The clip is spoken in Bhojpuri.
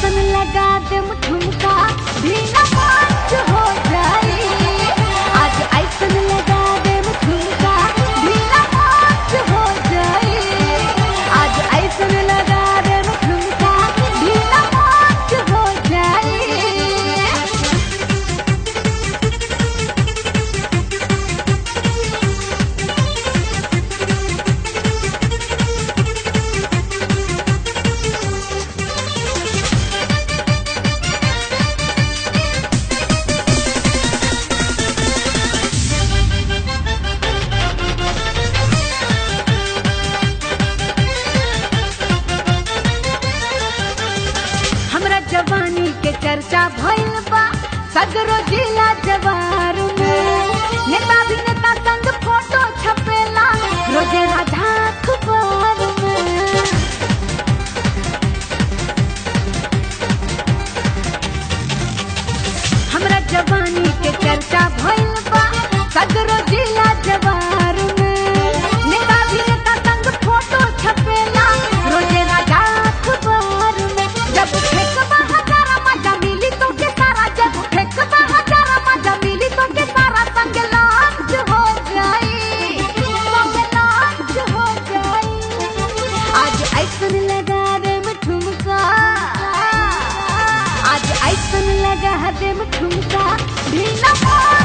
ऐसन लगा दे ठुमका भीना पाँच हो जाई आज ऐसन लगा दे ठुमका भीना पाँच हो जाई आज ऐसन लगा दे ठुमका भीना पाँच हो जाई हमरा जवानी के चर्चा भइल बा सगरो जिला जवार में नेता भी नेता संग फोटो छपेला रोजे राधा अखबार में हमरा जवानी के चर्चा भइल बा सगरो जिला जवार में नेता भी नेता संग फोटो छपेला रोजे राजा अखबार में जब फेंकबा हजारा मजा मिली तो के सारा जब फेंकबा हजारा मजा मिली तो के सारा संग लांच हो जाई संग लांच हो जाई आज ऐसन लगा दे ठुमका आज ऐसन लगा दे ठुमका भीना